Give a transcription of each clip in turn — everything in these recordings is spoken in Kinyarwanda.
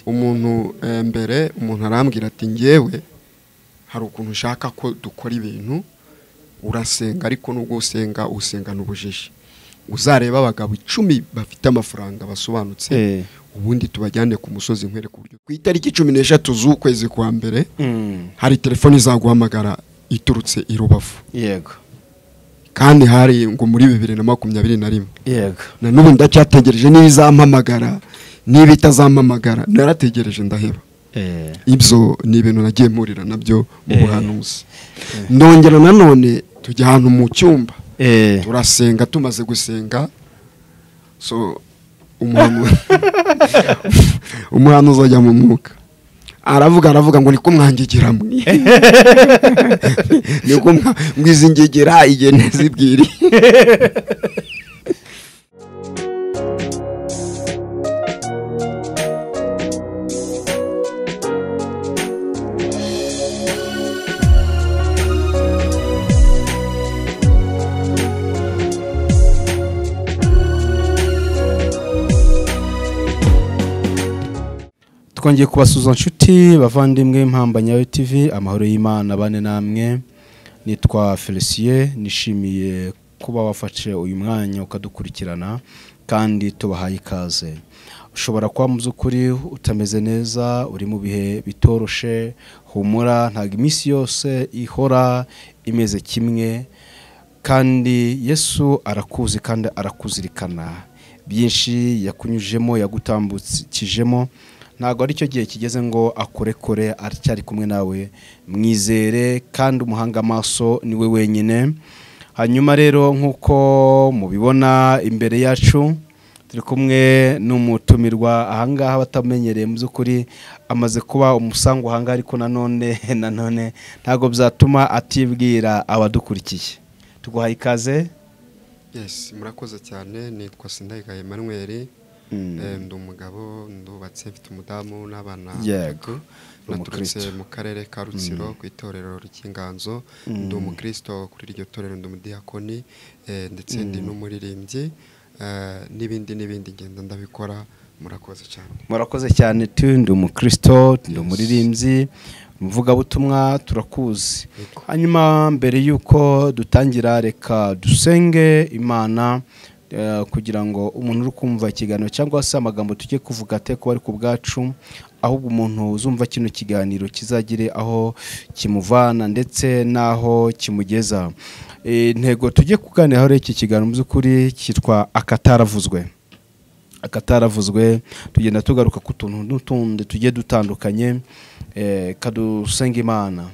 umuntu mbere umuntu arambwira ati ngewe hari ukuntu ushaka ko dukora ibintu urasenga ariko nubwo usenga usengana ubujiji uzareba abagabo icumi bafite amafaranga basobanutse ubundi tubajyane ku musozi nkwereke uburyo ku itariki cumi n'eshatu z'ukwezi kwa mbere hari telefone izaguhamagara iturutse i rubavu yego kandi hari ngo muri bibiri na makumyabiri na rimwe yego na n'ubu ndacyategereje niba izampamagara niba itazampamagara narategereje ndaheba Eh, ibyo ni ibintu nagiye mpurira nabyo mu buhanuzi nongera nanone tujya ahantu mu cyumba eh, turasenga tumaze gusenga so umuhanuzi umuhanuzi ajya mu mwuka aravuga aravuga ngo niko mwangegera mwe niko mwizingegera igene zibwiri twongeye kubasuza nshuti bavandimwe mpamba nyawe tv amahoro y'imana bane namwe nitwa felicien nishimiye kuba wafashe uyu mwanya ukadukurikirana kandi tubahaye ikaze ushobora kuba mu by'ukuri utameze neza uri mu bihe bitoroshe humura ntabwo iminsi yose ihora imeze kimwe kandi yesu arakuzi kandi arakuzirikana byinshi yakunyujemo yagutambukijemo ntabwo ari cyo gihe kigeze ngo akurekure aracyari kumwe nawe mwizere kandi umuhanga amaso ni we wenyine hanyuma rero nk'uko mubibona imbere yacu turi kumwe n'umutumirwa ahangaha abatamenyereye mu by'ukuri amaze kuba umusango ahangaha ariko nanone nanone ntabwo byatuma atibwira abadukurikiye tuguhaye ikaze Yes, murakoze cyane nitwa Sindayigaya Emmanuel Mm. eh, ndi umugabo ndubatse mfite umudamu n'abana Yego, batatu. uri naturutse umukristo. mu karere ka Rutsiro ku itorero ry'inganzo ndi umukristo kuri iryo torero ndi umudiyakoni eh, ndetse ndi n'umuririmbyi eh, n'ibindi n'ibindi ngenda ndabikora murakoze cyane murakoze cyane tu ndi umukristo ndi umuririmbyi umuvugabutumwa turakuzi Yego. hanyuma mbere y'uko dutangira reka dusenge imana eh, kugira ngo umuntu uri kumva ikiganiro cyangwa se amagambo tujye kuvuga ate kuba ari ku bwacu ahubwo umuntu uzumva kino kiganiro kizagire aho kimuvana ndetse n'aho kimugeza Eh, intego tujye kuganiraho rero iki kiganiro mu by'ukuri cyitwa akataravuzwe akataravuzwe tugenda tugaruka ku tuntu n'utundi tugiye dutandukanye eh, kadusenga imana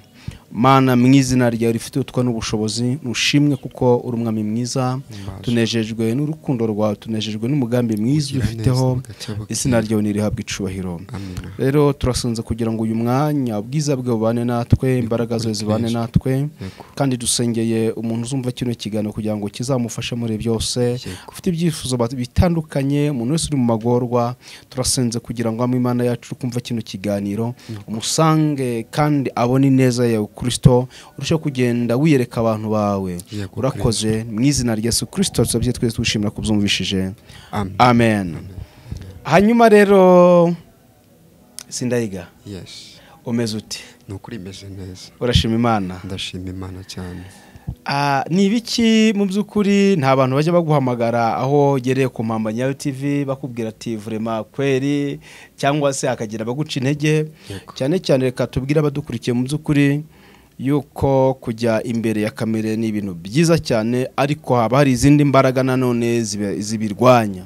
mana mu izina ryawe rifite utwa n'ubushobozi nushimwe kuko uri umwami mwiza tunejejwe n'urukundo rwawe tunejejwe n'umugambi mwiza Ugira dufiteho neza bugacya izina ryawe nirihabwa icubahiro Amina. rero turasunze kugira ngo uyu mwanya ubwiza bwe bubane natwe imbaraga zawe zibane natwe Yego. kandi dusengeye umuntu uzumva kino kiganiro kugira ngo kizamufashe muri byose Yego. ufite ibyifuzo bat- bitandukanye umuntu wese uri mu magorwa turasenze kugira ngo ame imana yacu uri kumva kino kiganiro umusange kandi abone ineza yawe kirisito urusheho kugenda wiyereka abantu bawe Yego, urakoze mu izina rya yesu kirisito tuzabye twese twishimira kubyumvishije Amen. amen hanyuma rero sindayiga yes umeze ute nukuri imeze neza urashima imana ndashima imana cyane Ah, ni ibiki mu by'ukuri nta bantu bajya baguhamagara aho ugereye ku mpamba nyayo tv bakubwira ati vurema kweri cyangwa se hakagira abaguca intege Yego. cyane cyane reka tubwire abadukurikiye mu by'ukuri yuko kujya imbere ya kamere ni ibintu byiza cyane ariko haba hari izindi mbaraga nanone zibe- zibirwanya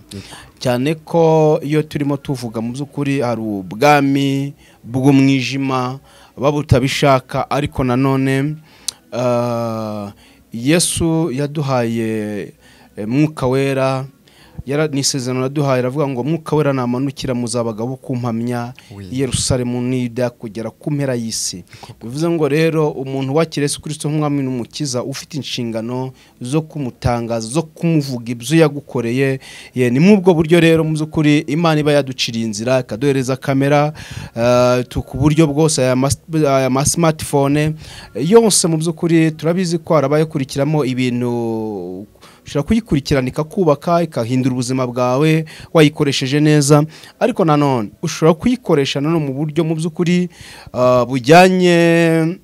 cyane ko iyo turimo tuvuga mu by'ukuri hari ubwami bw'umwijima babutabishaka ariko nanone Ah, yesu yaduhaye eh, mwuka wera yara- ni isezerano yaduhaye aravuga ngo mwuka wera namanukira muzabagabo kumpamya Oui. i yerusalemu nida kugera ku mpera y'isi bivuze ngo rero umuntu wakira yesu kirisito nk'umwami n'umukiza ufite inshingano zo kumutangaza zo kumuvuga ibyo yagukoreye ye ni muri ubwo buryo rero mu by'ukuri imana iba yaduciriye inzira ikaduhereza kamera eh, tu- ku buryo bwose aya mas- aya masimatifone yose mu by'ukuri turabizi ko harabaye kurikiramo ibintu ushobora kuyikurikirana ikakubaka ikahindura ubuzima bwawe wayikoresheje neza ariko nanone ushobora kuyikoresha nanone mu buryo mu by'ukuri ah, bujyanye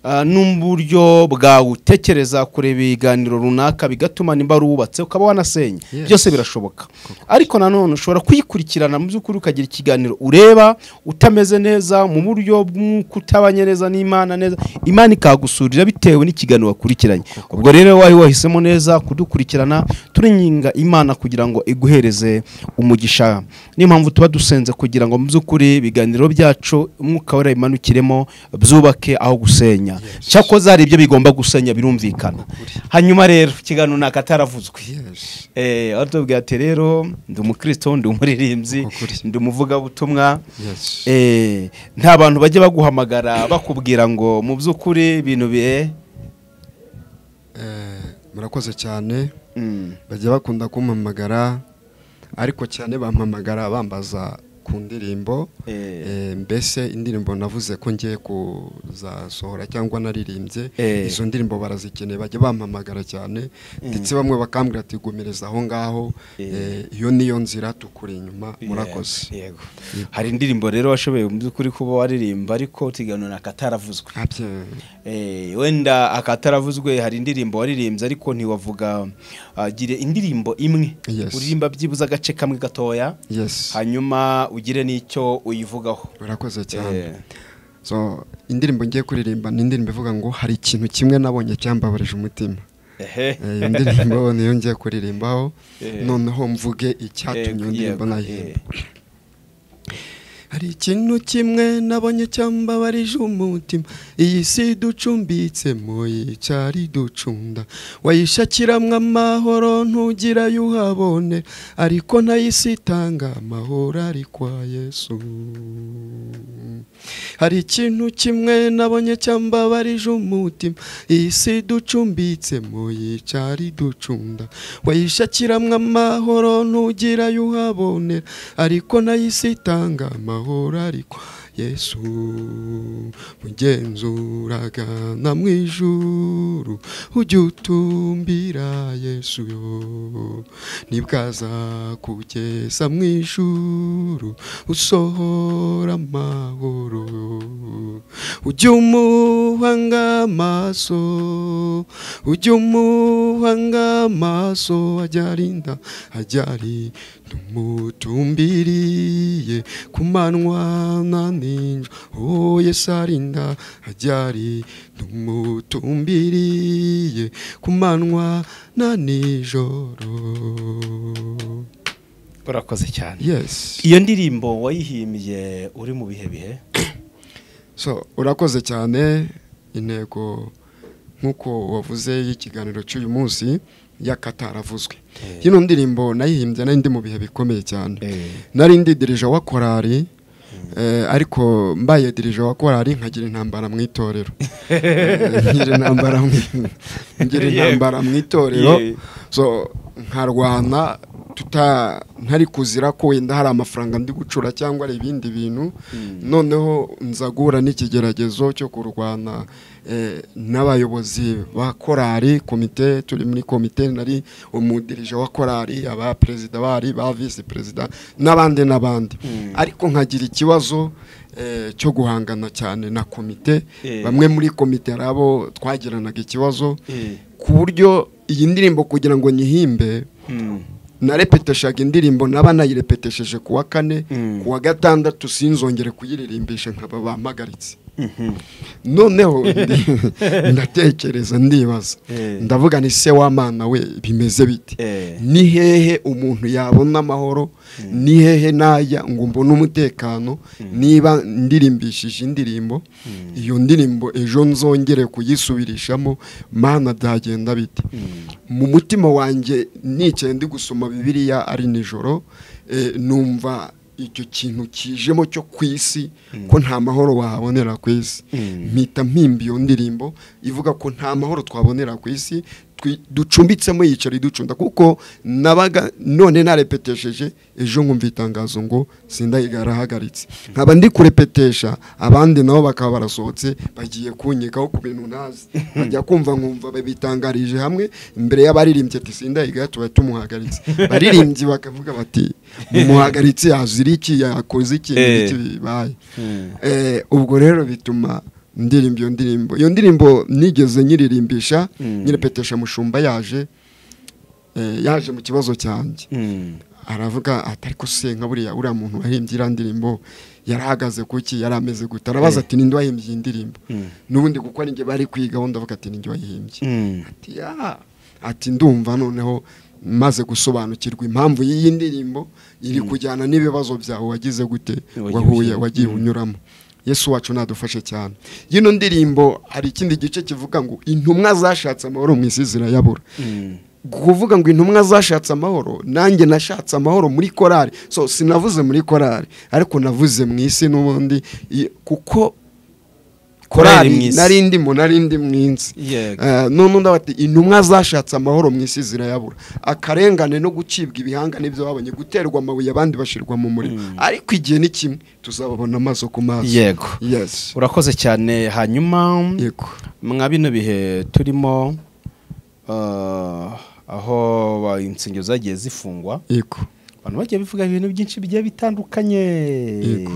ah, n'uburyo bwawe utekereza kureba ibiganiro runaka bigatuma nimba ruwubatse ukaba wanasenya Yes. byose birashoboka ariko nanone ushobora kuyikurikirana mu by'ukuri ukagira ikiganiro ureba utameze neza mu buryo bw'ukutabanye neza n'imana neza imana ikagusurira bitewe n'ikiganiro wakurikiranye ubwo rero wayo wahisemo neza kudukurikirana turinginga imana kugira ngo iguhereze umugisha niyo mpamvu tuba dusenze kugira ngo mu by'ukuri ibiganiro byacu umwuka wera imanukiremo byubake aho gusenya Yes. cyakoze hari ibyo bigomba gusenya birumvikana hanyuma rero ikiganiro ni akataravuzwe Yes. Eh, aho tubwira ati rero ndi umukristo ndi umuririmbyi Ukuri. ndi umuvugabutumwa Yes. Eh, nta bantu bajya baguhamagara bakubwira ngo mu by'ukuri ibintu bihe Eh, murakoze cyane Mm, bajya bakunda kumpamagara ariko cyane bampamagara bambaza ku ndirimbo eh, Eh, mbese indirimbo navuze ko ngiye kuzasohora cyangwa naririmbye Eh. izo ndirimbo barazikeneye bajya bampamagara cyane ndetse bamwe bakambwira ati gumereza aho ngaho Eh. eh, iyo niyo nzira tukuri inyuma murakoze yego yego. hari indirimbo rero washoboye mu by'ukuri kuba waririmba ariko tuganura akataravuzwe Abye- Eh, wenda akataravuzwe hari indirimbo waririmbye ariko ntiwavuga ah, gire indirimbo imwe Yes. uririmba byibuze agace kamwe gatoya yes hanyuma ugire n'icyo uyivugaho murakoze cyane Eh. so indirimbo ngiye kuririmba ni indirimbo ivuga ngo hari ikintu kimwe nabonye cyambabarije umutima ehe Eh, iyo ndirimbo niyo ngiye kuririmbaho Eh. noneho mvuge icyatumye iyo Yego, ndirimbo yego, nayihimba eh. hari ikintu kimwe nabonye cyambabarije umutima iyi si ducumbitsemo yicyari ducunda wayishakiramo amahoro ntugira ayo uhabone ariko nayo isi itanga amahoro ari kwa yesu hari ikintu kimwe nabonye cyambabarije umutima iyi si ducumbitsemo yicyari ducunda wayishakiramo amahoro ntugira ayo uhabonera ariko nayo isi itanga amahoro ariko yesu mugenzuraga na mu ijuru ujya utumbira yesu yo nibwazakugeza mu ijuru usohora amahoro ujya umuhanga amaso ujya umuhanga amaso ajyarinda ajyari tumutumbiriye ku manywa na ninjoro oh yesu arinda ajyari tumutumbiriye ku manywa na nijoro urakoze cyane yes iyo ndirimbo wayihimbye uri mu bihe bihe so urakoze cyane intego nk'uko wavuze y'ikiganiro cy'uyu munsi y'akataravuzwe ino ndirimbo nayihimbye nari ndi mu bihe bikomeye cyane nari ndi dirija wa korari eh, ariko mbaye dirija wa korari nkagira intambara mu itorero Eh, ngira intambara mu- ngira Yego. intambara mu itorero Ye- so nkarwana tuta ntari kuzira ko wenda hari amafaranga ndi gucura cyangwa hari ibindi bintu noneho nza guhura n'ikigeragezo cyo kurwana eh, n'abayobozi ba korari komite turi muri komite nari umudirije wa korari aba perezida bari ba visi perezida n'abandi n'abandi ariko nkagira ikibazo eh, cyo guhangana cyane na komite Eh. bamwe muri komite hari abo twagiranaga ikibazo Eh. ku buryo iyi ndirimbo kugira ngo nyihimbe Mm. narepeteshaga indirimbo naba nayirepetesheje ku wa kane Mm. ku wa gatandatu sinzongere kuyiririmbisha nkaba bampagaritse Mhm. noneho ndi- ndatekereza ndibaza Eh. ndavuga ni se w'amana we bimeze bite Eh. ni hehe umuntu yabona amahoro ni hehe najya ngo mbone umutekano niba ndirimbishije indirimbo iyo ndirimbo ejo nzongere kuyisubirishamo mana byagenda bite mu mutima wanjye nicaye ndi gusoma bibiliya ari nijoro eh, numva icyo kintu kijemo cyo ku isi ko nta mahoro wahabonera ku isi Mm. mpita mpimba iyo ndirimbo ivuga ko nta mahoro twabonera ku isi twi- ducumbitsemo yicara iducunda kuko nabaga none narepetesheje ejo nkumva itangazo ngo sindayiga arahagaritse nkaba ndi kurepetesha abandi nabo bakaba barasohotse bagiye kunyikaho ku bintu ntazi bajya kumva nkumva babitangarije hamwe imbere y'abaririmbyi ati sindayiga tuba tumuhagaritse baririmbyi bakavuga bati mumuhagaritse yazira iki yakoze iki Eh. iki bibaye Eh, ubwo rero bituma ndirimba iyo ndirimbo iyo ndirimbo nigeze nyiririmbisha nyirepetesha mushumba yaje eh, yaje mu kibazo cyanjye Mm. aravuga ati ariko se nka buriya uriya muntu wahimbye iriya ndirimbo yarahagaze kuki yari ameze gute arabaza ati ninde wahimbye iyi ndirimbo n'ubundi kuko ari njye bari kwiga undi avuga ati ninjye wayihimbye Mm. ati ya ati ndumva noneho maze gusobanukirwa impamvu y'iyi ndirimbo iri kujyana n'ibibazo byawe wagize gute Wagiye wahuye ugira- wagiye unyuramo yesu wacu nadufashe cyane yino ndirimbo hari ikindi gice kivuga ngo intumwa zashatse amahoro mu isi zirayabura Mm. kuvuga ngo intumwa zashatse amahoro nanjye nashatse amahoro muri korari so sinavuze muri korari ariko navuze mu isi n'ubundi i- kuko Korali mu korari isi. nari ndimo nari ndi mu isi Yego. Eh, none undi bati intumwa zashatse amahoro mu isi zirayabura akarengane no gucibwa ibihangane by'ababonye guterwa amabuye abandi bashyirwa mu muriro ariko igihe ni kimwe tuzababona amaso ku maso yego yes urakoze cyane hanyuma yego mwa bino bihe turimo ah, aho ba- insengero zagiye zifungwa yego abantu bagiye bivuga ibintu byinshi bigiye bitandukanye Yego.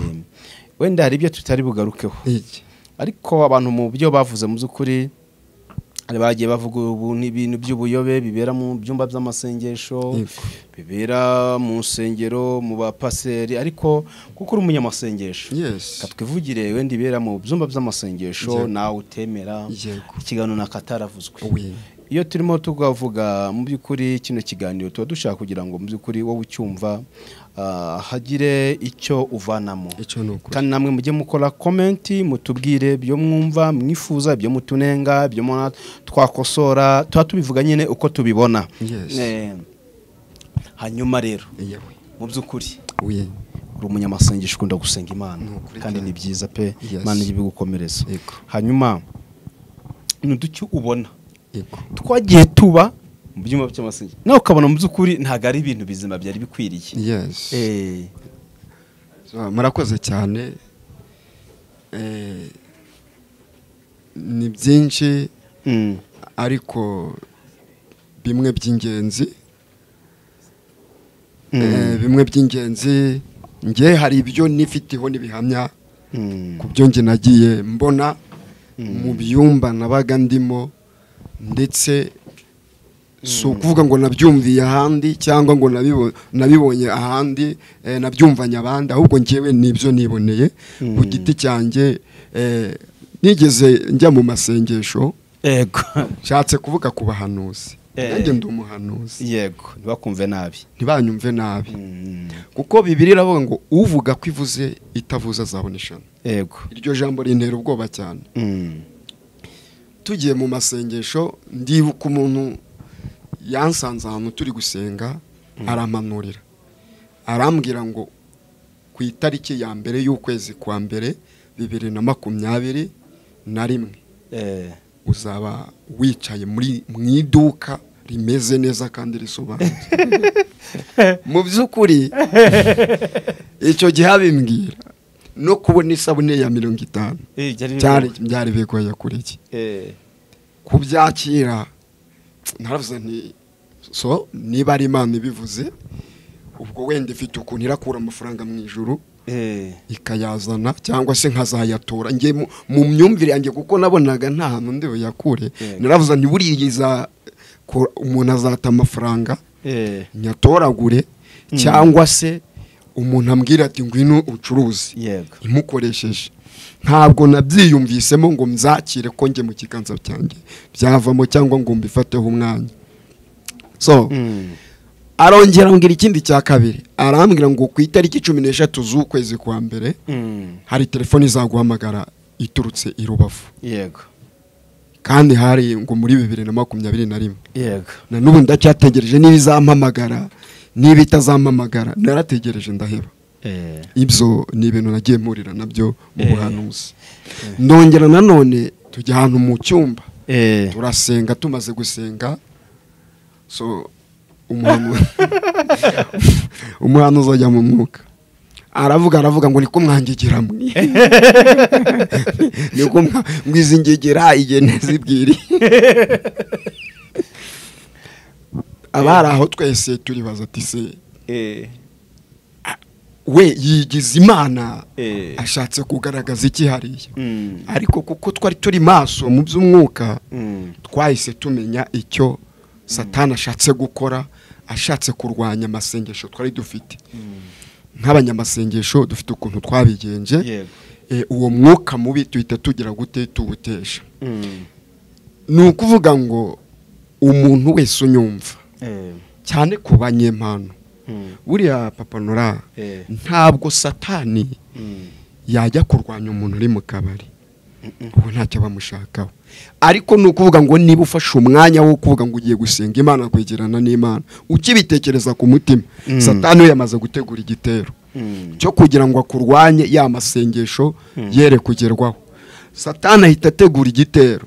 wenda hari ibyo tutari bugarukeho iki ariko abantu mu byo bavuze mu by'ukuri hari bagiye bavuga ubu n'ibintu by'ubuyobe bibera mu byumba by'amasengesho Yego. bibera mu nsengero mu bapaseri ariko kuko uri umunyamasengesho yes katwivugire wenda ibera mu byumba by'amasengesho Yego. nawe utemera Yego. ikiganiro na kataravuzwe Oui. iyo turimo tukavuga mu by'ukuri kino kiganiro tuba dushaka kugira ngo mu by'ukuri wowe ucyumva ah, hagire icyo uvanamo icyo ni ukuri kandi namwe mujye mukora komenti mutubwire ibyo mwumva mwifuza ibyo mutunenga ibyo mubona twakosora tuba tubivuga nyine uko tubibona Yes. Eh, hanyuma rero yewe mu by'ukuri oui uri umunyamasengesho ukunda gusenga imana Ni ukuri kandi ni cyane. byiza pe Yes. imana ijye ibigukomereza Yego. hanyuma ni uducyo ubona yego twagiye tuba mu byumba by'amasengesho nawe ukabona mu by'ukuri ntabwo ari ibintu bizima byari bikwiriye yes Eh, So, murakoze cyane Eh, ni byinshi mm, ariko bimwe by'ingenzi Mm. Eh, bimwe by'ingenzi nge hari ibyo nifiteho n'ibihamya mm, ku byo nge nagiye mbona mu byumba nabaga ndimo ndetse si ukuvuga ngo nabyumviye ahandi cyangwa ngo nabibo- nabibonye ahandi eh, nabyumvanye abandi ahubwo ngewe nibyo niboneye ku giti cyanjye eh, nigeze njya mu masengesho yego nshatse kuvuga ku bahanuzi Eh. nanjye ndi umuhanuzi yego ntibakumve nabi ntibanyumve nabi Mm, kuko bibiri iravuga ngo uvuga ko ivuze itavuze azabona ishami yego iryo jambo rintera ubwoba cyane Mm, tugiye mu masengesho ndibuka umuntu yansanze ahantu turi gusenga aramanurira arambwira ngo ku itariki ya mbere y'ukwezi kwa mbere bibiri na makumyabiri na rimwe eh, uzaba wicaye muri mu iduka rimeze neza kandi risobanutse mu by'ukuri icyo gihe abimbwira no kubona isabune ya mirongo itanu eh, byari cyari bigoye. byari bigoye kuri iki Eh, kubyakira naravuze nti so niba ari imana ibivuze ubwo wenda ifite ukuntu irakura amafaranga mu ijuru eh, ikayazana cyangwa se nkazayatora njye mu- mu myumvire yanjye kuko nabonaga nta hantu ndi buyakure Yego. naravuze nti buriya iza ko- umuntu azata amafaranga eh, nyatoragure cyangwa se umuntu ambwira ati ngwino ucuruze yego imukoresheje ntabwo nabyiyumvisemo ngo mzakire ko njye mu kiganza cyanjye byavamo cyangwa ngo mbifateho umwanya so Mm, arongera ambwira ikindi cya kabiri arambwira ngo ku itariki cumi n'eshatu z'ukwezi kwa mbere mm, hari telefone izaguhamagara iturutse i rubavu yego kandi hari ngo muri bibiri na makumyabiri na rimwe yego na n'ubu ndacyategereje niba izampamagara niba itazampamagara narategereje ndaheba Eh, ibyo ni ibintu nagiye mpurira nabyo mu Eh. buhanuzi ndongera nanone tujya ahantu mu cyumba eh, turasenga tumaze gusenga so umuhanuzi umuhanuzi uzajya mu mwuka aravuga aravuga ngo niko mwangigira mwe niko mwa- mwizingegera igihe ntizibwire aba hari aho twese turibaza ati se eh, we yigize imana eh, ashatse kugaragaza iki hariya Mm. ariko kuko twari turi maso mu by'umwuka Mm. twahise tumenya icyo satani ashatse gukora ashatse kurwanya amasengesho twari dufite nk'abanyamasengesho dufite ukuntu twabigenje yego Eh, uwo mwuka mubi tuhita tugira gute tuwutesha Mm. ni ukuvuga ngo umuntu wese unyumva Eh. cyane ku banyempano Mm. buriya papa nora Eh. ntabwo satani Mm. yajya kurwanya umuntu uri mu kabari ubu ntacyo bamushakaho ariko ni ukuvuga ngo niba ufashe umwanya wo kuvuga ngo ugiye gusenga imana kwegerana n'imana ukibitekereza ku mutima Mm. satani we yamaze gutegura igitero Mm. cyo kugira ngo akurwanye ya masengesho yere kugerwaho satani ahita ategura igitero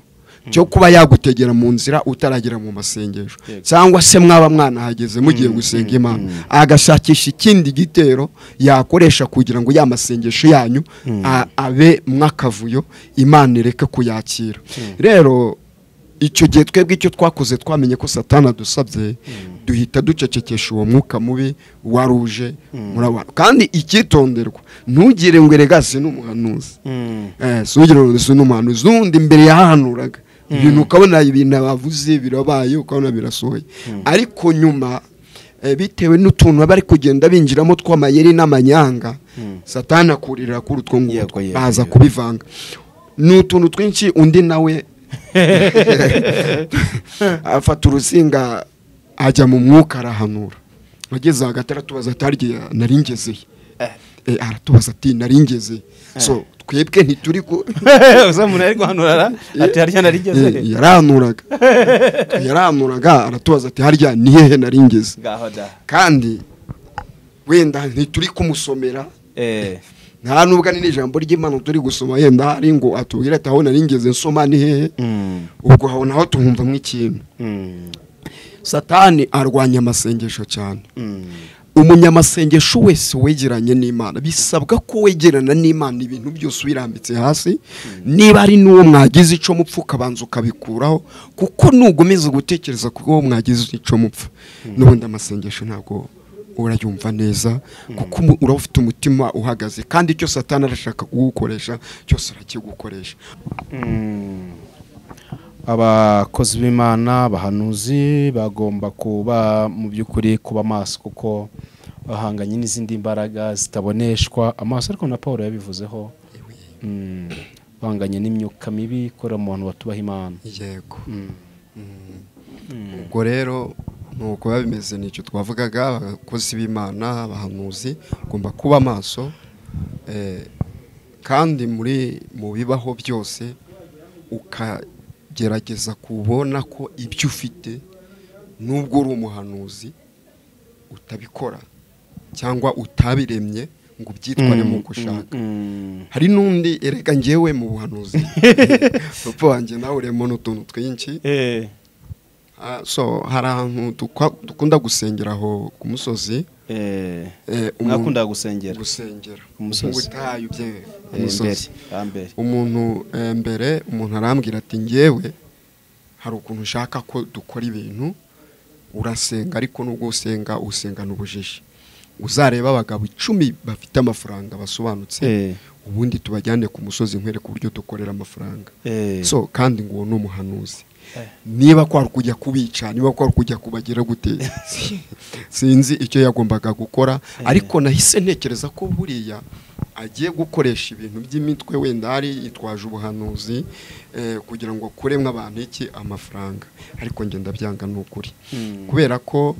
cyo kuba yagutegera mu nzira utaragera mu masengesho cyangwa se mwaba mwanahageze mugiye gusenga imana agashakisha ikindi gitero yakoresha kugira ngo ya masengesho yanyu a- abe mwakavuyo imana ireke kuyakira rero icyo gihe twebwe icyo twakoze twamenye ko satana adusabye duhita ducecekesha uwo mwuka mubi waruje murabona kandi icyitonderwa ntugire ngo erega si n'umuhanuzi Mm. Eh, si ugire ngo si n'umuhanuzi n'undi mbere yahanuraga ibintu ukabona ibintu bavuze birabaye ukabona birasohoye ariko nyuma eh, bitewe n'utuntu baba bari kugenda binjiramo tw'amayeri n'amanyanga satana akuririra kuri utwo Yego, ngutwo yego, baza yego. kubivanga ni utuntu twinshi undi nawe afata urusinga ajya mu mwuka arahanura ageze hagati aratubaza ati harya nari ngezeye Eh, aratubaza ati nari ngezeye so twebwe ntituri ku uzamura ari guhanurara ati harya Eh, narigeze yarahanuraga yarahanuraga aratubaza ati harya ni hehe nari ngeze ngaho da kandi wenda ntituri kumusomera eh, nta nubwo ari n'ijambo ry'imana turi gusoma yenda hari ngo atubwire ati aho nari ngeze nsoma ni hehe Mm. ubwo aho naho tuhumvamo ikintu Mm. satani arwanya amasengesho cyane Mm. umunyamasengesho wese wegeranye n'imana bisabwa ko wegerana n'imana ibintu byose ubirambitse hasi niba ari n'uwo mwagize icyo mupfa ukabanza ukabikuraho kuko nugomeza gutekereza ku uwo mwagize icyo mupfa n'ubundi amasengesho ntabwo urayumva neza kuko umu- uraba ufite umutima uhagaze kandi icyo satani arashaka kugukoresha cyose arakigukoresha abakozi b'imana abahanuzi bagomba kuba mu by'ukuri kuba maso kuko bahanganye n'izindi mbaraga zitaboneshwa amaso ariko na paul yabivuzeho Mm. bahanganye n'imyuka mibi ikorera mu bantu batubaha imana yego ubwo rero nuko biba bimeze nicyo twavugaga abakozi b'imana abahanuzi ugomba kuba maso eh, kandi muri mu bibaho byose ukagerageza kubona ko ibyo ufite nubwo uri umuhanuzi utabikora cyangwa utabiremye ngo ubyitware nk'uko ushaka Mm. hari n'undi erega ngewe mu buhanuzi papa wanjye nawe urimo n'utuntu twinshi Eh. Ah, so hari ahantu dukwa- dukunda gusengera aho ku musozi Eh. eh, umuntu- mwakundaga gusengera gusengera Ku musozi. mu butayu bye ku Eh, mbere musozi hambere umuntu eh, mbere umuntu arambwira ati ngewe hari ukuntu ushaka ko dukora ibintu urasenga ariko nubwo usenga usengana ubujiji uzareba abagabo icumi bafite amafaranga basobanutse Eh. ubundi tubajyane ku musozi nkwereke uburyo dukorera amafaranga Eh. so kandi ngo uwo ni umuhanuzi niba kwari kujya kubica niba kwari kujya kubagira gute si- sinzi icyo yagombaga gukora ariko nahise ntekereza ko buriya agiye gukoresha ibintu by'imitwe wenda hari yitwaje ubuhanuzi eh, kugira ngo akuremo abantu iki amafaranga ariko ngenda byanga ni ukuri Mm. kubera ko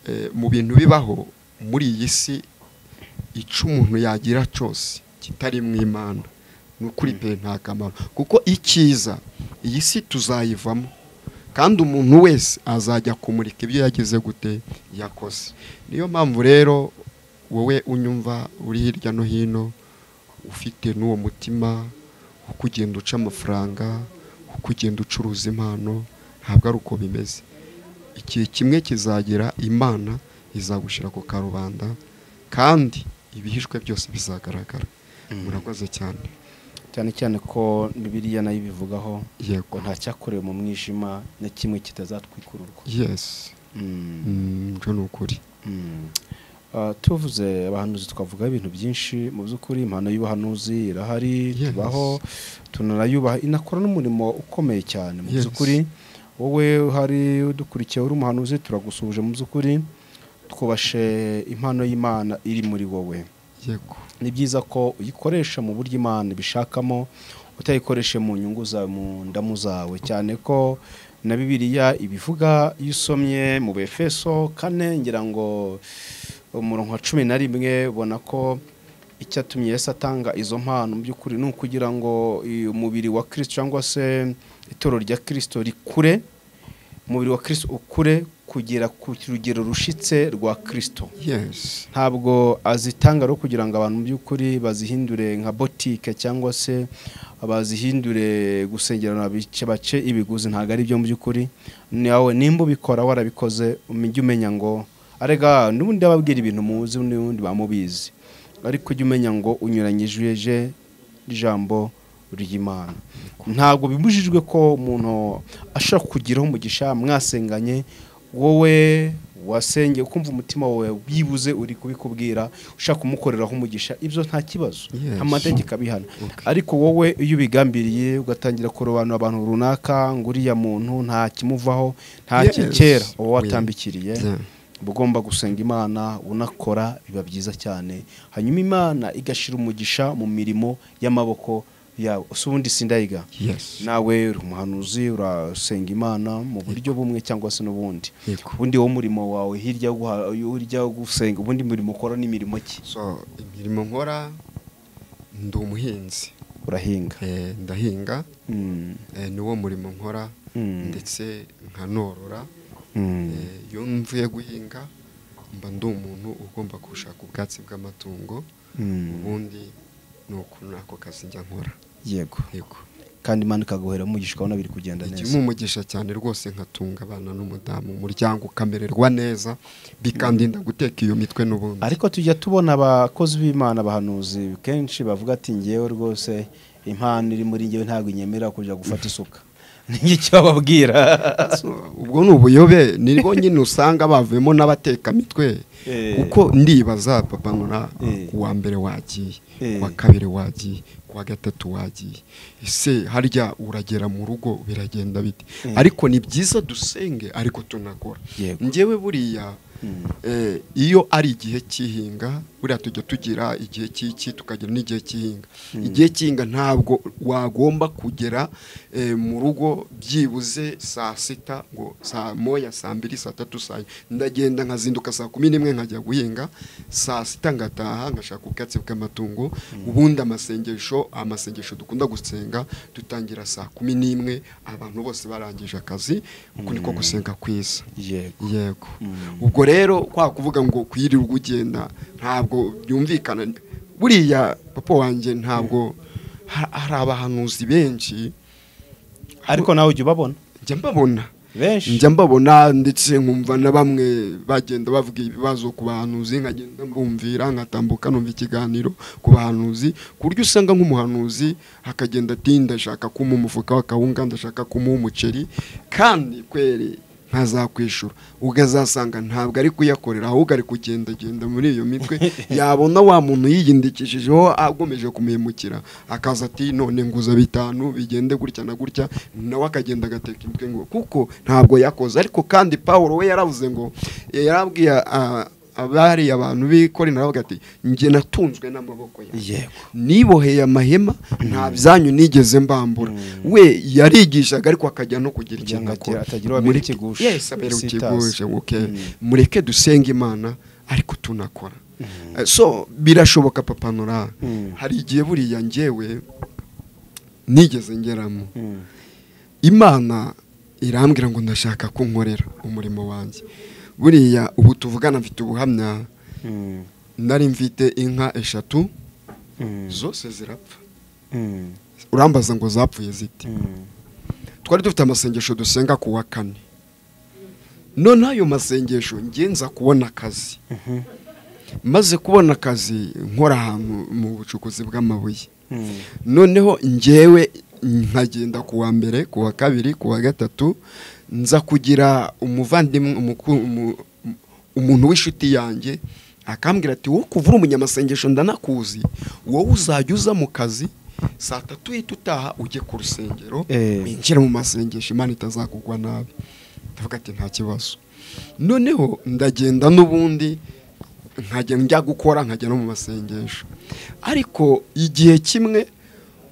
eh, mu bintu bibaho muri iyi si icyo umuntu yagira cyose kitari mu imana ni ukuri pe nta kamaro kuko icyiza iyi si tuzayivamo kandi umuntu wese azajya kumurika ibyo yagize gute yakoze niyo mpamvu rero wowe unyumva uri hirya no hino ufite n'uwo mutima wo kugenda uca amafaranga wo kugenda ucuruza impano ntabwo ari uko bimeze igihe kimwe kizagera imana izagushyira ku karubanda kandi ibihishwe byose bizagaragara murakoze cyane cyane cyane ko bibiriya nayo ibivugaho ngo yego nta cyakorewe mu mwijima na kimwe kitazatwikururwa yesi Mm. Mm, ibyo ni ukuri Mm. Ah, tuvuze abahanuzi twavuga ibintu byinshi mu by'ukuri impano y'ubuhanuzi irahari Yes. tubaho tunarayubaha inakora n'umurimo ukomeye cyane mu Yes. by'ukuri wowe hari udukurikiye uri umuhanuzi turagusuhuje mu by'ukuri twubashe impano y'imana iri muri wowe yego ni byiza ko uyikoresha mu buryo imana ibishakamo utayikoreshe mu nyungu zawe mu ndamu zawe cyane ko na bibiliya ibivuga iyo usomye mu befeso kane ngira ngo umurongo wa cumi na rimwe ubona ko icyatumye Yesu atanga izo mpano mu by'ukuri ni ukugira ngo uyu mubiri wa kirisito cyangwa se itorero rya kirisito rikure umubiri wa kirisito ukure kugera ku rugero rushitse rwa kirisito yesi ntabwo azitanga rero kugira ngo abantu mu by'ukuri bazihindure nka botike cyangwa se bazihindure gusengerana bice bace ibiguzi ntabwo ari byo mu by'ukuri nawe nimba ubikora warabikoze ujye umenya ngo arega n'ubundi ababwira ibintu muzi n'ubundi bamubizi ariko ujye umenya ngo unyuranyije ijambo ry'imana ntabwo bibujijwe ko umuntu ashobora kugiraho umugisha mwasenganye wowe wasengeye ukumva umutima wawe byibuze uri kubikubwira ushaka kumukoreraho umugisha ibyo nta kibazo Yes. amategeko abihana Okay. ariko wowe iyo ubigambiriye ugatangira kurobanura abantu runaka ngo uriya muntu nta kimuvaho nta Yes. kikera uwo Oya. watambikiriye Yeah. uba ugomba gusenga imana unakora biba byiza cyane hanyuma imana igashira umugisha mu mirimo y'amaboko yawe si ubundi sindayiga yesi nawe uri umuhanuzi urasenga imana mu buryo bumwe cyangwa se n'ubundi yego ubundi wo murimo wawe hirya yo guha- hirya yo gusenga ubundi murimo ukora n'imirimo ki so imirimo nkora ndi umuhinzi urahinga Eh, ndahinga Mm, eh, niwo murimo nkora mm, ndetse nkanorora mm. Eh, iyo mvuye guhinga mba ndi umuntu ugomba gushaka ubwatsi bw'amatungo Mm. ubundi ni ukuntu ako kazi njya nkora yego yego kandi imana ikaguhera umugisha ukabona biri kugenda igihe neza umugisha cyane rwose nkatunga abana n'umudamu umuryango ukamererwa neza bikandinda guteka iyo mitwe n'ubundi ariko tujya tubona abakozi b'imana abahanuzi kenshi bavuga ati ngewe rwose impano iri muri ngewe ntabwo inyemera kujya gufata isuka ni iki bababwira So, ubwo ni ubuyobe nibwo nyine usanga bavuyemo n'abatekamitwe Eh. kuko ndibaza papa nkora Eh. ku wa mbere wagiye Eh. ku wa kabiri wagiye ku wa gatatu wagiye ese harya uragera mu rugo biragenda bite Eh. ariko ni byiza dusenge ariko tunakora Yego. njyewe buriya Mm. eh, iyo ari igihe cy'ihinga buriya tujya tugira igihe cy'iki tukagira n'igihe cy'ihinga igihe cy'ihinga ntabwo wagomba kugera eh, mu rugo byibuze saa sita ngo saa moya saa mbiri saa tatu saa enye. ndagenda nkazinduka saa kumi n'imwe nkajya guhinga saa sita ngataha ngashaka ubwatsi bw'amatungo ubundi amasengesho amasengesho dukunda gusenga dutangira saa kumi n'imwe abantu bose barangije akazi uku niko gusenga kwiza yego yego Mm. ubwo rero kwa kuvuga ngo kuyirirwa ugenda ntabwo byumvikana buriya papa wanjye ntabwo ha- hari abahanuzi benshi ariko nawe ujya ubabona njya mbabona benshi njya mbabona ndetse nkumva na bamwe bagenda bavuga ibibazo ku bahanuzi nkagenda mbumvira nkatambuka numva ikiganiro ku bahanuzi ku buryo usanga nk'umuhanuzi akagenda ati ndashaka kumuha umufuka w'akawunga ndashaka kumuha umuceri kandi kwere ntazakwishura ukazasanga ntabwo ari kuyakorera ahubwo ari kugendagenda muri iyo mitwe yabona wa muntu yiyindikishijeho agomeje kumwimukira akaza ati none nguza bitanu bigende gutya na gutya nawe akagenda agateka imitwe ngo kuko ntabwo yakoze ariko kandi paul we yaravuze ngo yarabwiye ah, abari abantu b'ikorina aravuga ati njye natunzwe n'amaboko yawe yego niboheye amahema nta byanyu nigeze mbambura we yarigishaga ariko akajya no kugira Kugira ikintu ngo akora agire- atagira uwo abera Mureke- ikigusha. Yes, abera Isi ikigusha, itazi. okay. Mm. mureke dusenge imana ariko tunakora Eh, so birashoboka papa nora Mm. hari igihe buriya ngewe nigeze ngeramo Mm. imana irambwira ngo ndashaka ko nkorera umurimo wanjye buriya ubu tuvugana mfite ubuhamya Mm. nari mfite inka eshatu Mm. zose zirapfa Mm. urambaza ngo zapfuye zite Mm. twari dufite amasengesho dusenga ku wa kane none ayo masengesho ngenza kubona akazi maze kubona akazi nkora ahantu mu bucukuzi bw'amabuye noneho ngewe nkagenda ku wa mbere ku wa kabiri ku wa gatatu nza kugira umuvandimwe umuku- umu- umuntu w'inshuti yanjye akambwira ati wowe kuva uri umunyamasengesho ndanakuzi wowe uzajya uza mu kazi saa tatu uhita utaha ujye ku rusengero Eh. winjire mu masengesho imana itazakugwa nabi ndavuga ati nta kibazo noneho ndagenda n'ubundi nkajya njya gukora nkajya no mu masengesho ariko igihe kimwe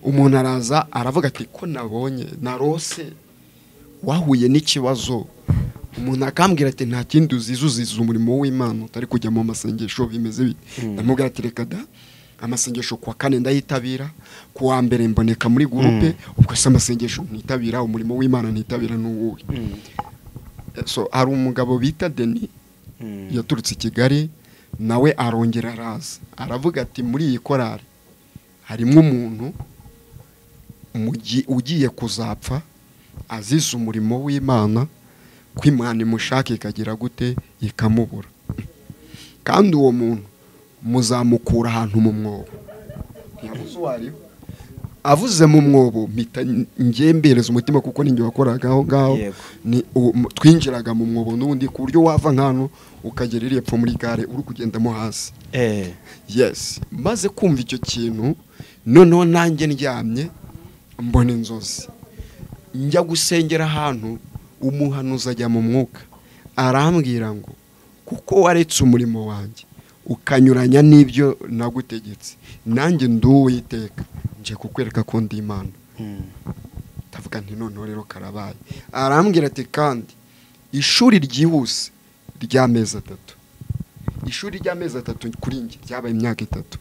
umuntu araza aravuga ati ko nabonye narose wahuye n'ikibazo umuntu akambwira ati nta kindi uzize uzize umurimo w'imana utari kujya mu masengesho bimeze bite ndamubwira ati reka da amasengesho ku wa kane ndayitabira ku wa mbere mboneka muri gurupe ubwo se amasengesho ntitabira umurimo w'imana ntitabira n'uwuhe so hari umugabo bita deni yaturutse i kigali nawe arongera araza aravuga ati muri iyi korari harimo umuntu mugi- ugiye kuzapfa azize umurimo w'imana ko imana imushaka ikagira gute ikamubura kandi uwo muntu muzamukura ahantu mu mwobo ntiyabuze uwo ari we. avuze mu mwobo mpita ngembereza umutima kuko ninjye wakoraga aho ngaho Yego. ni uwo- mu- twinjiraga mu mwobo n'ubundi ku buryo wava nk'ahantu ukagera iri epfo muri gare uri kugendamo hasi eee yes maze kumva icyo kintu noneho nanjye ndyamye mbona inzozi njya gusengera ahantu umuhanuzi ajya mu mwuka arambwira ngo kuko waretse umurimo wanjye ukanyuranya n'ibyo nagutegetse nanjye nduwiteka nje kukwereka ko ndi imana ndavuga nti noneho rero karabaye arambwira ati kandi ishuri ryihuse ry'amezi atatu ishuri ry'amezi atatu kuri njye ryabaye imyaka itatu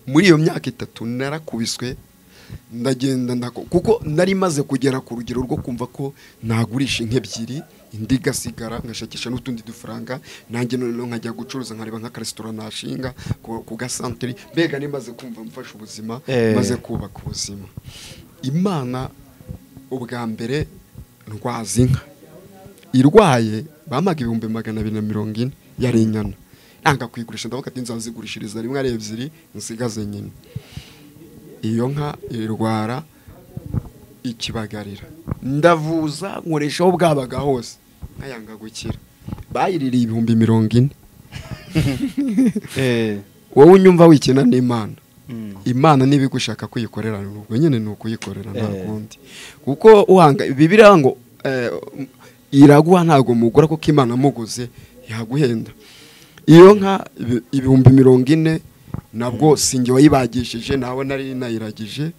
muri iyo myaka itatu narakubiswe ndagenda ndako kuko nari maze kugera ku rugero rwo kumva ko nagurisha inka ebyiri indi igasigara ngashakisha n'utundi dufaranga nanjye noneho nkajya gucuruza nkareba nk'akaresitora nashinga ku- ku gasanteri mbega nimaze kumva mfashe ubuzima Eh. maze kubaka ubuzima imana ubwa mbere ndwaza inka irwaye bampaga ibihumbi magana abiri na mirongo ine yari inyana nanga kuyigurisha ndavuga ati nzazigurishiriza rimwe ari ebyiri nsigaze nyine iyo nka irwara ikibagarira ndavuza nkoreshaho bwabaga hose nkayanga gukira bayiririye ibihumbi mirongo ine eee wowe unyumva wikina n'imana imana niba igushaka kuyikorera ubwo nyine ni ukuyikorera nta Eh. kundi kuko uhanga bibiriya ngo eh, iraguha ntabwo mugura kuko imana muguze yaguhenda iyo nka ibi- ibihumbi mirongo ine nabwo sinjye wayibagishije nawe nari nayiragije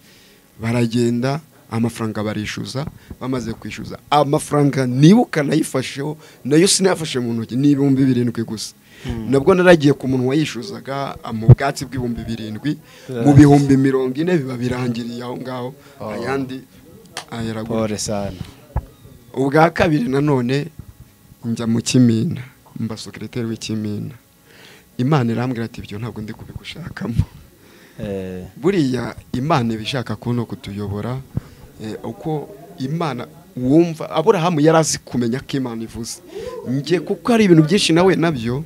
baragenda amafaranga barishyuza bamaze kwishyuza amafaranga niba ukanayifasheho nayo sinayafashe mu ntoki ni ibihumbi birindwi gusa nabwo naragiye ku muntu wayishyuzaga ah, mu bwatsi bw'ibihumbi birindwi mu bihumbi mirongo ine biba birangiriye aho ngaho ayandi ayaragura pole sana ubwa kabiri nanone njya mu kimina mba sekiriteri w'ikimina imana irambwira ati ibyo ntabwo ndi kubigushakamo eee buriya imana iba ishaka kuno kutuyobora eh, uko imana wumva aburahamu yari azi kumenya ko imana ivuze njye kuko hari ibintu byinshi nawe nabyo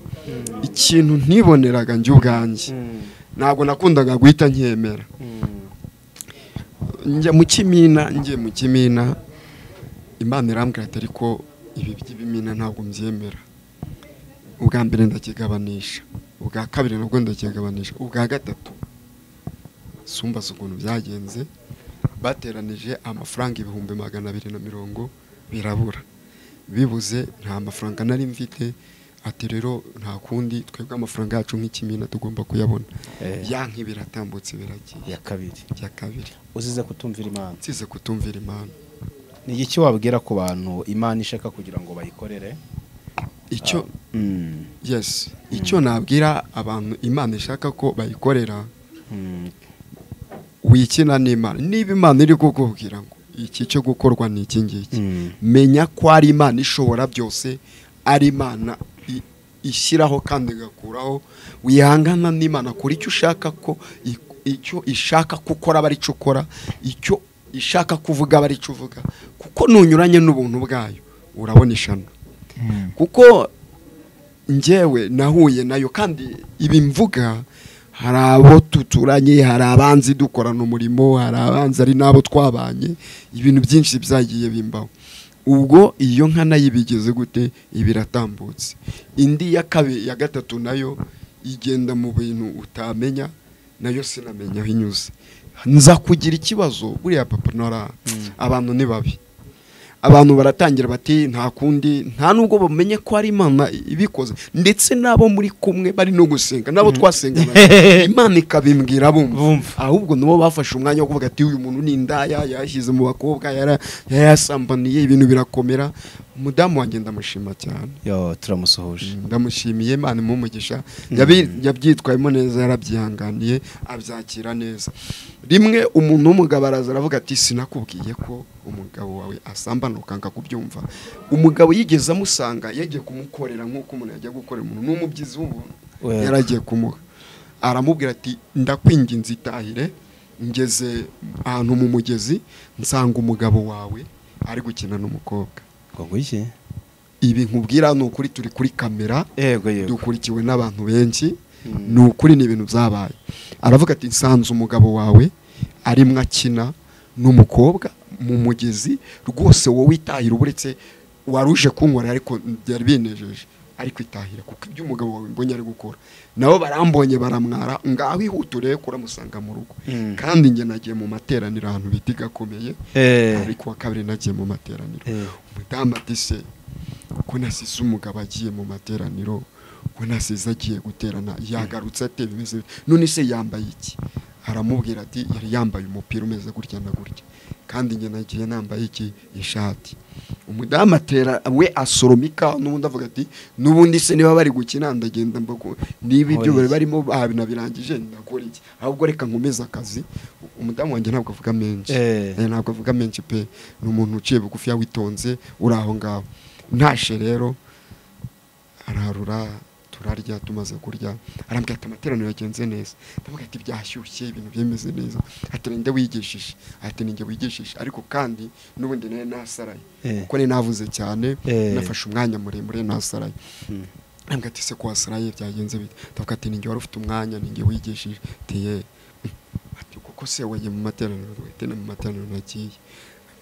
ikintu ntiboneraga njye ubwanjye ntabwo nakundaga guhita nkemera njya mu kimina njye mu kimina imana irambwira ati ariko ibi by'ibimina ntabwo mbyemera ubwa mbere ndakigabanisha ubwa kabiri nabwo ndakigabanisha ubwa gatatu sumbaza ukuntu byagenze bateranije amafaranga ibihumbi magana abiri na mirongo birabura bibuze nta mafaranga nari mfite ati rero nta kundi twebwe amafaranga yacu nk'ikimina tugomba kuyabona Eh. yanka biratambutse biragiye iya kabiri bya kabiri uzize kutumvira imana nsize kutumvira imana ni iki wabwira ku bantu imana ishaka kugira ngo bayikorere icyo yes icyo nabwira abantu imana ishaka ko bayikorera wikina n'imana niba imana iri kukubwira ngo iki cyo gukorwa ni iki ngiki Mm. menya ko ari imana ishobora byose ari imana i- ishyiraho kandi igakuraho wihangana n'imana kuri icyo ushaka ko i- icyo ishaka ko ukora aba aricyo ukora icyo ishaka kuvuga aba aricyo uvuga kuko nunyuranye n'ubuntu bwayo urabona ishano kuko njyewe nahuye nayo kandi ibi mvuga hari abo duturanye hari abanzi dukorana umurimo hari abanzi ari n'abo twabanye ibintu byinshi byagiye bimbaho ubwo iyo nka nayo ibigeze gute iba iratambutse indi ya kabiri ya gatatu nayo igenda mu bintu utamenya nayo sinamenya aho inyuze nza kugira ikibazo buriya papa nora abantu ni babi abantu baratangira bati nta kundi nta nubwo bamenye ko ari imana ibikoze ndetse n'abo muri kumwe bari no gusenga n'abo twasenganaga imana ikabimbwira bumva Bumva. ahubwo nabo bafashe umwanya wo kuvuga ati uyu muntu ni indaya yashyize mu bakobwa yara- yayasambaniye ibintu birakomera umudamu wanjye ndamushima cyane yo turamusuhuje ndamushimiye imana imumugisha Yabi- yabyitwayemo neza yarabyihanganiye abyakira neza rimwe umuntu w'umugabo araza aravuga ati sinakubwiye ko umugabo wawe asambana ukanga kubyumva umugabo yigeze amusanga yagiye kumukorera nk'uko umuntu yagiye gukorera umuntu ni umubyizi w'ubuntu Well. yaragiye kumuha aramubwira ati ndakwinginze itahire ngeze ahantu mu mugezi nsanga umugabo wawe ari gukina n'umukobwa ngo iki ibi nkubwira ni ukuri turi kuri kamera yego yego dukurikiwe n'abantu benshi ni ukuri ni ibintu byabaye aravuga ati nsanze umugabo wawe arimwo akina n'umukobwa mu mugezi rwose wowe itahira uba uretse wari uje kunkorera ariko byari binejeje ariko itahira kuko ibyo umugabo wawe mbonye ari gukora nabo barambonye baramwara ngaho ihutire kuramusanga mu rugo Mm. kandi njye nagiye mu materaniro ahantu bita gakomeye Eh. ariko wa kabiri nagiye mu materaniro Eh. umudamu ati se ko nasize umugabo agiye mu materaniro ko nasize agiye guterana yagarutse ate bimeze bite? none se yambaye iki aramubwira ati yari yambaye umupira umeze gutya na gutya kandi njye nagiye nambaye iki ishati umudamu atera we asoroma ikawa n'ubundi avuga ati n'ubundi se niba bari gukina ndagenda mbago niba ibyo bari barimo babinabirangije ndakora iki ahubwo reka nkomeze akazi umudamu wanjye ntabwo avuga menshi Eh. Eh, ntabwo avuga menshi pe ni umuntu uciye bugufi witonze uri aho ngaho ntashe rero ararura turarya tumaze kurya arambwira ati amateraniro yagenze neza ndamubwira ati byashyushye ibintu byemeze neza ati ninde wigishije ati ninjye wigishije ariko kandi n'ubundi nawe nasaraye Eh. kuko ni navuze cyane Eh. nafashe umwanya muremure nasaraye arambwira ati se ko wasaraye byagenze bite ndavuga ati ninjye wari ufite umwanya ninjye wigishije ati ye ati kuko se wajya mu materaniro wahitana mu materaniro nagiye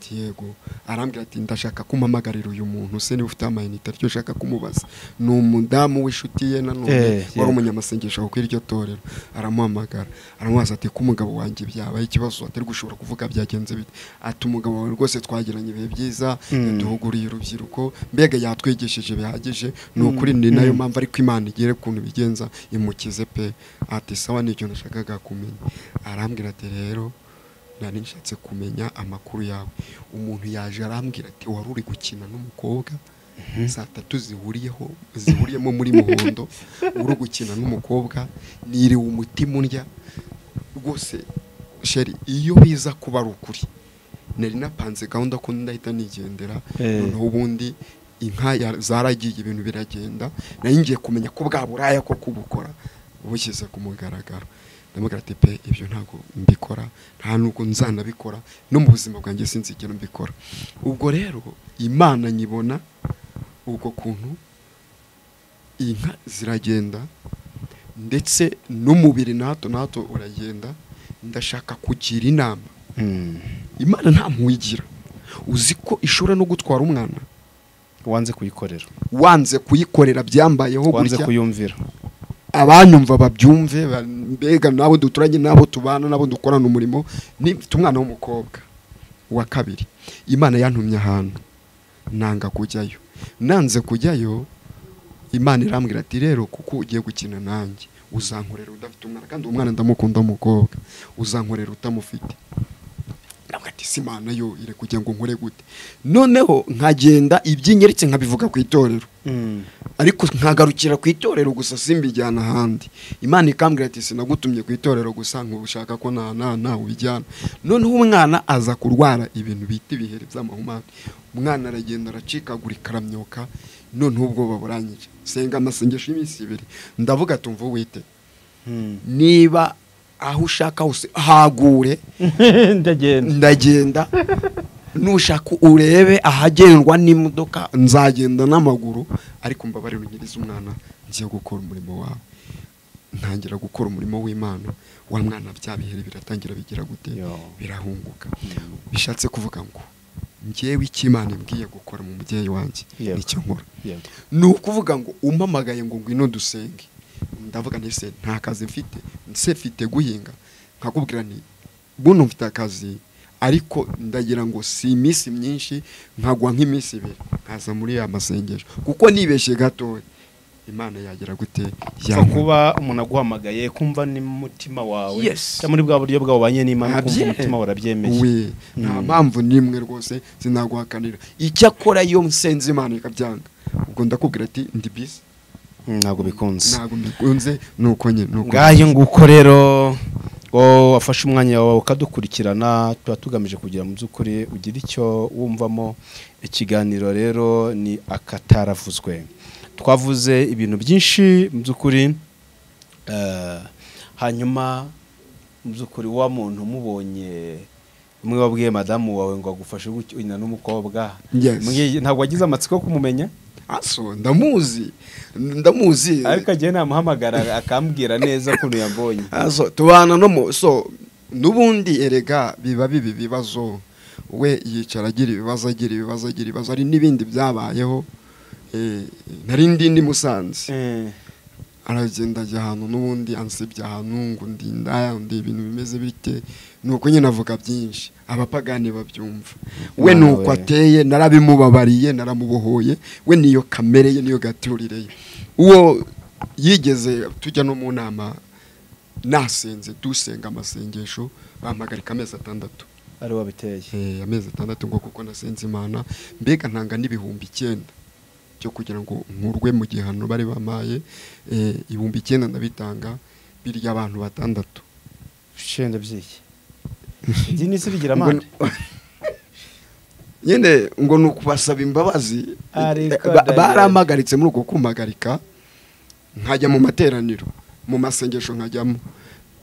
ati yego arambwira ati ndashaka kumpamagarira uyu muntu se niba ufite amayinite aryo ushaka kumubaza ni umudamu w'inshuti ye nanone Eh, wari yego. umunyamasengesho kuko iryo torero aramuhamagara aramubaza ati ko umugabo wanjye byabaye ikibazo atari gushobora kuvuga byagenze bite ati umugabo wawe rwose twagiranye ibihe byiza yaduhuguriye urubyiruko mbega yatwigishije bihagije ni ukuri ni nayo mpamvu ariko imana igere ukuntu ibigenza imukize pe ati sawa nicyo nashakaga kumenya arambwira ati rero nari nshatse kumenya amakuru yawe umuntu yaje arambwira ati wari uri gukina n'umukobwa saa tatu zihuriyeho zihuriyemo muri muhondo uri gukina n'umukobwa niriwe umutima undya rwose sheri iyo biza kuba ari ukuri nari napanze gahunda ko ndahita nigendera Eh. noneho ubundi inka ya- zaragiye ibintu biragenda nari ngiye kumenya ko bwa buraya ko kubukora bushyize ku mugaragaro ndamubwira ati pe ibyo ntabwo mbikora nta nubwo nzanabikora no mu buzima bwanjye sinzigera mbikora ubwo rero imana nyibona ubwo kuntu inka ziragenda ndetse n'umubiri na hato na hato uragenda ndashaka kugira inama Mm. imana nta mpuyigira uzi ko ishobora no gutwara umwana wanze kuyikorera wanze kuyikorera byambayeho wanze gutya kuyumvira abanyumva babyumve ba- mbega n'abo duturanye n'abo tubana n'abo dukorana umurimo ni mfite umwana w'umukobwa wa kabiri imana yantumye ahantu nanga kujyayo nanze kujyayo imana irambwira ati rero kuko ugiye gukina nanjye uzankorera udafite umwana kandi uwo mwana ndamukunda w'umukobwa uzankorera utamufite ndavuga ati si imana yo ire kugira ngo nkore gute noneho nkagenda ibyinyeretse nkabivuga ku itorero ariko nkagarukira ku itorero gusa simbijyana ahandi imana ikambwira ati sinagutumye ku itorero gusa nkubushaka ko nta nta nta ubijyana noneho umwana aza kurwara ibintu bita ibiheri by'amahumane umwana aragenda aracikagurika aramyoka noneho ubwoba buranyije senga amasengesho y'iminsi ibiri ndavuga tumva wite niba aho ushaka hose hagure ndagenda ndagenda nushaka urebe ahagendwa n'imodoka nzagenda n'amaguru ariko mbabarira unyirize umwana ngiye gukora umurimo wawe ntangira gukora umurimo w'imana wa mwana bya bihere biratangira bigira gute Yo. birahunguka bishatse kuvuga ngo ngewe icyo imana imbwiye gukora mu mubyeyi wanjye Yego. nicyo nkora Yego. ni ukuvuga ngo umpamagaye ngo ngwino dusenge ndavuga nti se nta kazi mfite se mfite guhinga nkakubwira nti buno mfite akazi ariko ndagira ngo si iminsi myinshi nkagwa nk'iminsi ibiri nkaza muri ya masengesho kuko nibeshye gatoya imana yagira gute Upfa Yankunda. kuba umuntu aguhamagaye kumva n'umutima wawe Yes. cyangwa muri bwa buryo bwawe ubanye n'imana kumva Abye- umutima wawe urabyemeye we nta Mm. mpamvu n'imwe rwose sinaguhakanira icyakora iyo nsenze imana ikabyanga ubwo ndakubwira ati ndi bisi Mm, ntabwo bikunze ntabwo mbikunze ni uko nyine ni uko ngayo nguko rero ngo wafashe umwanya wawe ukadukurikirana tuba tugamije kugira mu by'ukuri ugire icyo wumvamo ikiganiro rero ni akataravuzwe twavuze ibintu byinshi mu by'ukuri eh, hanyuma mu by'ukuri wa muntu umubonye umwe wabwiye madamu wawe ngo agufashe gutya uyu n'umukobwa Yes. Mwe- ntabwo wagize amatsiko yo kumumenya aso ndamuzi ndamuzi ariko agiye namuhamagara akambwira neza ukuntu yambonye aso tubana no mu so n'ubundi erega biba biba ibibazo we yicara agira ibibazo agira ibibazo agira ibibazo hari n'ibindi byabayeho eh, nari ndi ndi musanze Eh. aragenda ajya ahantu n'ubundi ansebya ahantu ngo ndi ndaya ndi ibintu bimeze bite ni uko nyine avuga byinshi abapagani babyumva we ni Mwana uko we. ateye narabimubabariye naramubohoye we niyo kamere ye niyo gaturire ye uwo yigeze tujya no mu nama nasenze dusenga amasengesho bampagarika amezi atandatu ari wabiteye Eh, amezi atandatu ngo kuko nasenze imana mbega ntanga n'ibihumbi icyenda byo kugira ngo nkurwe mu gihano bari bamaye eh, ibihumbi icyenda ndabitanga birya abantu batandatu shenda byiki idini si bigira amande nyine ngo ni ukubasaba imbabazi Ariko Ba- ndagira- barampagaritse muri uko kumpagarika nkajya mu materaniro mu masengesho nkajyamo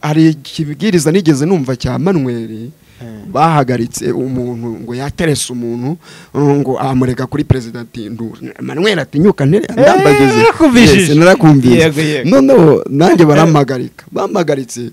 hari ikibwiriza nigeze numva cya manweri Hmm. bahagaritse umuntu ngo yaterese umuntu uh, ngo amurega kuri perezida ati ndura manweri atinyuka ndambagize yarakubijije. Yego, narakumvise yego. noneho nanjye barampagaririka bampagaritse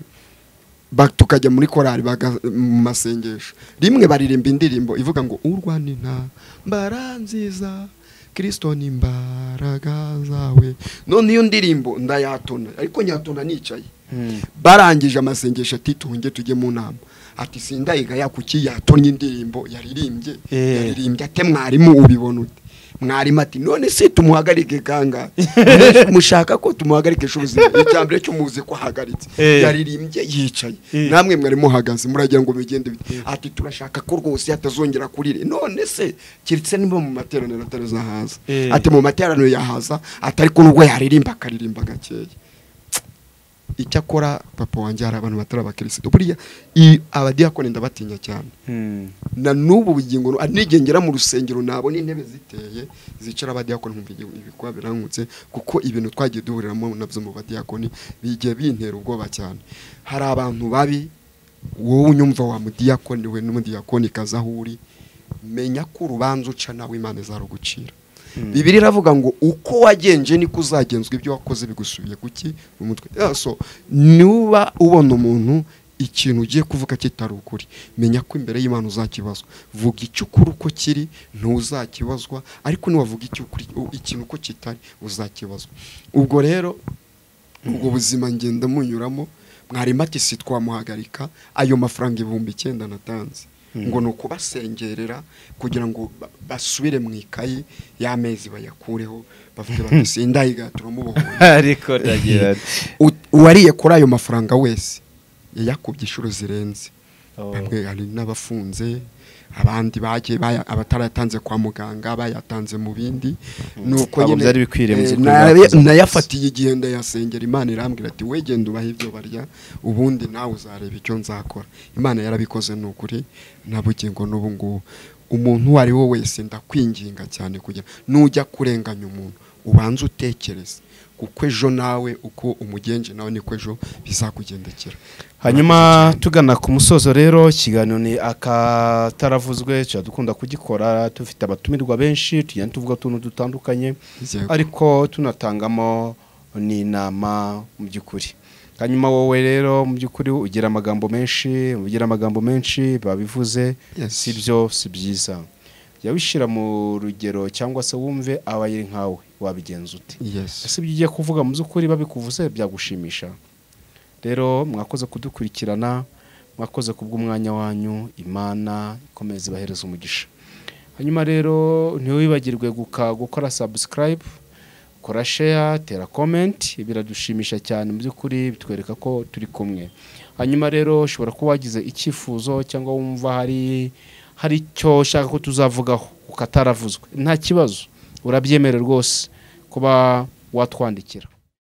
ba- tukajya muri korali baga- mu masengesho rimwe baririmba indirimbo ivuga ngo urwana inta mbara nziza kirisito ni imbaraga zawe none iyo ndirimbo ndayatona ariko nyatona nicaye Hmm. barangije amasengesho ati tuhunge tujye mu nama ati sindayiga yakuki yatonye indirimbo yaririmbye Eh. yaririmbye ate mwarimu ubibona ute mwarimu ati none se tumuhagarike kangahe Mwe mushaka ko tumuhagarikisha ubuzima icya mbere cyo muzi ko ahagaritse Eh. yaririmbye yicaye Eh. namwe mwari muhagaze muragira ngo bigende bite ati turashaka ko rwose atazongera kurire none se kiretse niba mu materaniro atarazahaza Eh. ati mu materaniro yahaza ati ariko nubwo yaririmba akaririmba gakeya icyakora papa wanjye hari abantu batari abakirisitu buriya i- abadiyakoni ndabatinya cyane Hmm. na n'ubu bugingo nu- n'igihe ngera mu rusengero nabona intebe ziteye zicara abadiyakoni nkumva igihe ibikuba birangutse kuko ibintu twagiye duhuriramo nabyo mu badiyakoni bigiye bintera ubwoba cyane hari abantu babi wowe unyumva wa mudiyakoni we n'umudiyakoni kaza aho uri menya ko urubanza uca nawe imana izarugucira Hmm. bibiri iravuga ngo uko wagenje niko uzagenzwa ibyo wakoze bigusubiye kuki mu mutwe Yeah, so nuba ubona umuntu ikintu ugiye kuvuga kitari ukuri menya ko imbere y'imana uzakibazwa vuga icyo ukuri uko kiri ntuzakibazwa ariko niwavuga icyo ukuri u- ikintu uko kitari uzakibazwa ubwo rero ubwo buzima ngenda munyuramo mwarimu ati si twamuhagarika ayo mafaranga ibihumbi icyenda natanze ngo ni ukubasengerera kugira ngo ba- basubire mu ikayi y'amezi bayakureho bavuge bati sindayiga turamubohoye ariko ndagira ati U- uwariye kuri ayo mafaranga wese yayakubye inshuro zirenze Oh. bamwe hari n'abafunze abandi bagiye baya- abatarayatanze kwa muganga bayatanze mu bindi nuko Ntabwo nyine, byari bikwiriye mu eh, by'ukuri naya- byakoze. nayafatiye igihe ndayasengera imana irambwira ati we genda ubahe ibyo barya ubundi nawe uzareba icyo nzakora imana yarabikoze ni ukuri na bugingo n'ubu ngubu umuntu uwo ari we wese ndakwinginga cyane kugira nujya kurenganya umuntu ubanze utekereze kuko ejo nawe uko umugenje nawe niko ejo bizakugendekera hanyuma tugana ku musozo rero ikiganiro ni akataravuzwe tuba dukunda kugikora dufite abatumirwa benshi tugenda tuvuga utuntu dutandukanye Yego. ariko tunatangamo n'inama mu by'ukuri hanyuma wowe rero mu by'ukuri ugira amagambo menshi ugira amagambo menshi babivuze Yes. si byo si byiza jya wishyira mu rugero cyangwa se wumve abayiri nkawe wabigenza ute yes ese ibyo ugiye kuvuga mu by'ukuri babikuvuze byagushimisha rero mwakoze kudukurikirana mwakoze kubw'umwanya wanyu imana ikomeze ibahereza umugisha hanyuma rero ntiwibagirwe guka- gukora subscribe kora share tera comment biradushimisha cyane mu by'ukuri bitwereka ko turi kumwe hanyuma rero ushobora kuba wagize icyifuzo cyangwa wumva hari hari icyo ushaka ko tuzavugaho ukataravuzwe nta kibazo urabyemere rwose kuba watwandikira